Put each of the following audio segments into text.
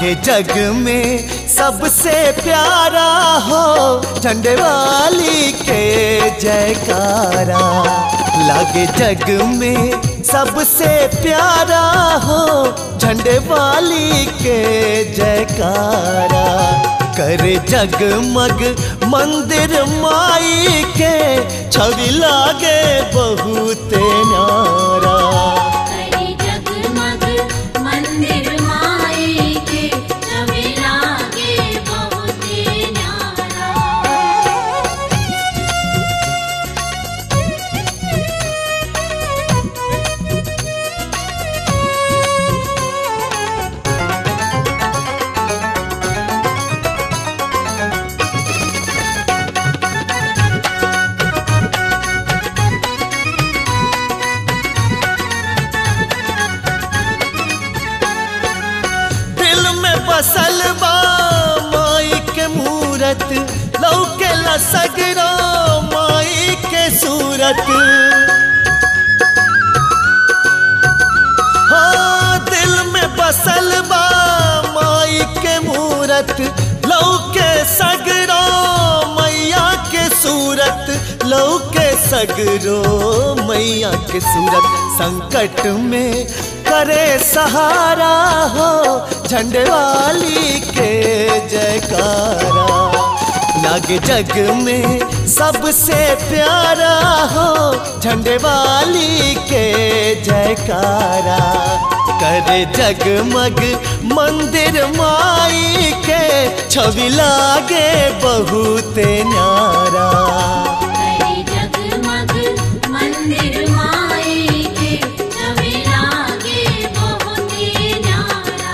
लागे जग में सबसे प्यारा हो झंडे वाली के जयकारा लागे जग में सबसे प्यारा हो झंडे वाली के जयकारा करे जगमग मंदिर माई के छवि लागे बहुत न्यारा करे जगमग मंदिर माई के छवि लागे बहुत न्यारा दिल में बसल बा माई के मूरत लौके सगरो माई के सूरत हाँ दिल में बसल बा माई के मूरत लौके सगरो मैया के सूरत लौके सगरो मैया के सूरत संकट में करे सहारा हो झंडे वाली के जयकारा लागे जग में सबसे प्यारा हो झंडे वाली के जयकारा करे जगमग मंदिर माई के छवि लागे बहुत न्यारा करे जगमग मंदिर माई के छवि लागे बहुत न्यारा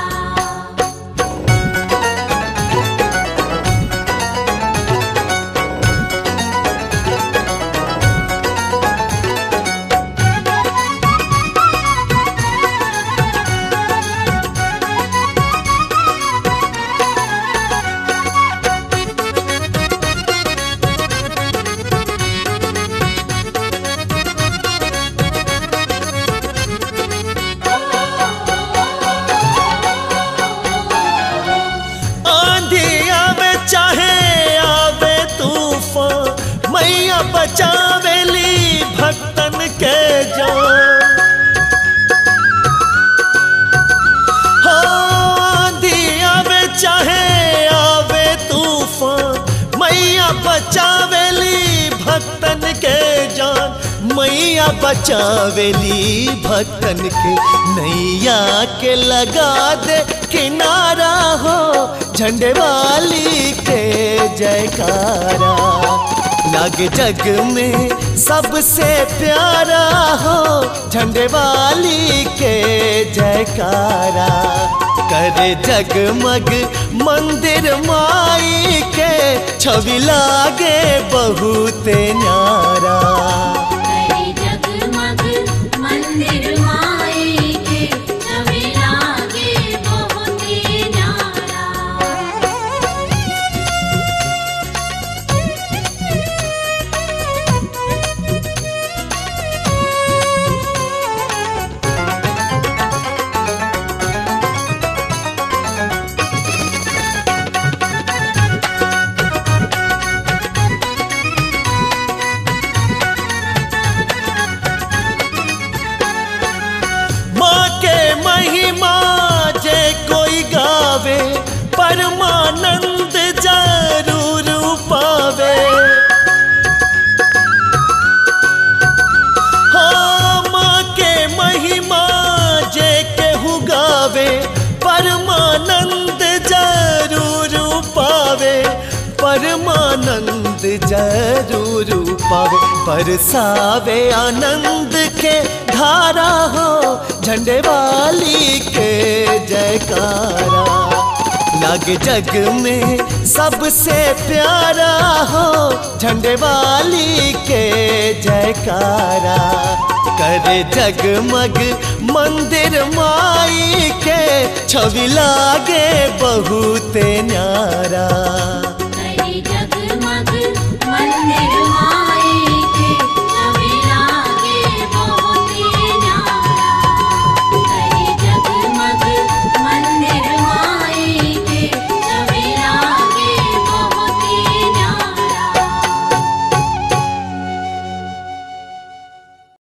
आंधी आवे चाहे आवे तूफान मैया बचावेली भक्तन के जान हाँ, आंधी आवे चाहे आवे तूफान मैया बचावेली भक्तन के जान मैया बचावेली भक्तन के नैया के लगा दे किनारा हो झंडे वाली के जयकारा लागे जग में सबसे प्यारा हो झंडे वाली के जयकारा करे जगमग मंदिर माई के छवि लागे बहुत न्यारा करे जगमग मंदिर माई के छवि लागे बहुत न्यारा माँ के महिमा जे कोई गावे परमानंद जरूर पावे हाँ माँ के महिमा जे केहू गावे परमानंद जरूर पावे परमानंद जरूर पावे बरसावे आनंद के धारा हो झंडे वाली के जयकारा लागे जग में सबसे प्यारा हो झंडे वाली के जयकारा करे जगमग मंदिर माई के छवि लागे बहुत न्यारा करे जगमग मंदिर माई